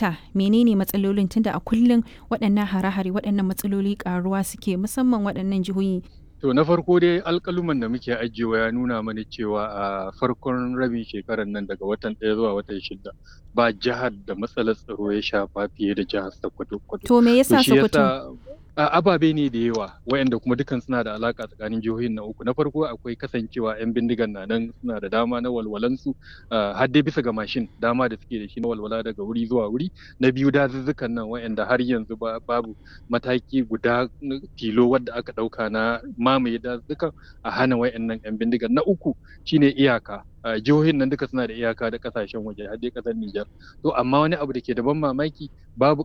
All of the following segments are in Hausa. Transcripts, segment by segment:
dakta menene matsalolin tunda a kullum waɗannan hare-hare waɗannan matsaloli karuwa suke musamman waɗannan jihohi To na farko dai alƙaluman da muke ajiyewa ya nuna mana cewa a farkon rabin shekarar nan daga watan ɗaya zuwa watan shida ba jihar da matsalar tsaro ya shafa fiye da jihar Sokoto. To me yasa Sokoto? ababe ne da yawa wayanda kuma dukan suna da alaka tsakanin jihohin na uku na farko akwai kasancewa yan bindigan na nan suna da dama na walwalansu har dai bisa ga mashin dama da suke da shi na walwala daga wuri zuwa wuri na biyu dazuzzukan nan wayanda har yanzu babu mataki guda tilo wadda aka dauka na mamaye dazuzzukan a hana wayannan yan bindigan na uku shine iyaka jihohin nan duka suna da iyaka da kasashen waje har dai kasar Nijar to amma wani abu da ke da ban mamaki babu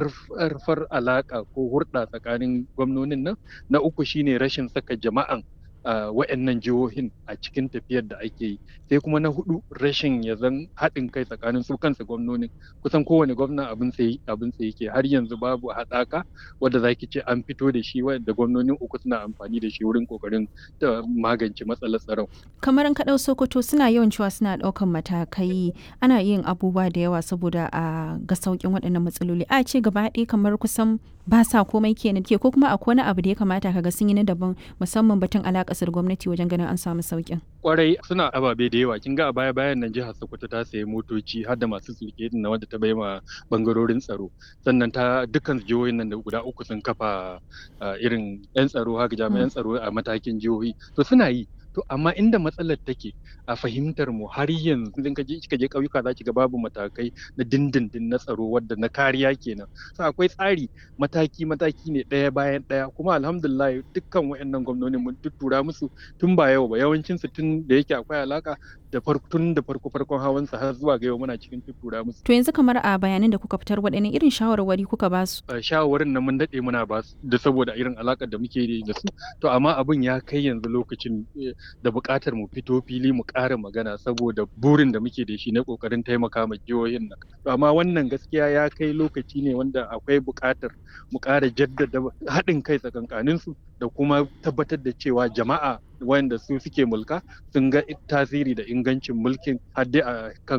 karfar alaka ko hurɗa tsakanin gwamnonin nan na uku shine rashin saka jama'an wa'annan jihohin a cikin tafiyar da ake yi sai kuma na hudu rashin ya zan haɗin kai tsakanin su kansa gwamnonin kusan kowane gwamna abin sai abin sai yake har yanzu babu haɗaka wadda zaki ce an fito da shi wanda gwamnonin uku suna amfani da shi wurin kokarin magance matsalar tsaron kamar an kaɗau sokoto suna yawan cewa suna ɗaukan matakai ana yin abubuwa da yawa saboda a ga sauƙin waɗannan matsaloli a ce gaba ɗaya kamar kusan ba sa komai kenan ke ko kuma akwai wani abu da ya kamata kaga sun yi na daban musamman batun alaƙasar gwamnati wajen ganin an samu sauƙin. Kwarai suna ababe da yawa kin ga a baya bayan nan jihar Sokoto ta sayi motoci har da masu sulke na wanda ta bai ma bangarorin tsaro sannan ta dukkan jihohin nan da guda uku sun kafa irin yan tsaro haka jami'an tsaro a matakin jihohi to suna yi to amma inda matsalar take a fahimtar mu har yanzu idan ka je kika je ƙauyuka za ki ga babu matakai na dindindin na tsaro wadda na kariya kenan so akwai tsari mataki mataki ne ɗaya bayan ɗaya kuma alhamdulillah dukkan wayannan gwamnoni mun tuttura musu tun ba yau ba yawancin su tun da yake akwai alaka da farko tun da farko farkon hawan sa har zuwa ga yau muna cikin tuttura musu to yanzu kamar a bayanan da kuka fitar waɗanne irin shawarwari kuka ba su shawarwarin nan mun daɗe muna ba su da saboda irin alakar da muke da su to amma abin ya kai yanzu lokacin da buƙatar mu fito fili mu ƙara magana saboda burin da muke da shi na ƙoƙarin taimaka ma jihohin nan amma wannan gaskiya ya kai lokaci ne wanda akwai buƙatar mu ƙara jaddada haɗin kai tsakankanin su da kuma tabbatar da cewa jama'a wanda su suke mulka sun ga tasiri da ingancin mulkin har dai a kan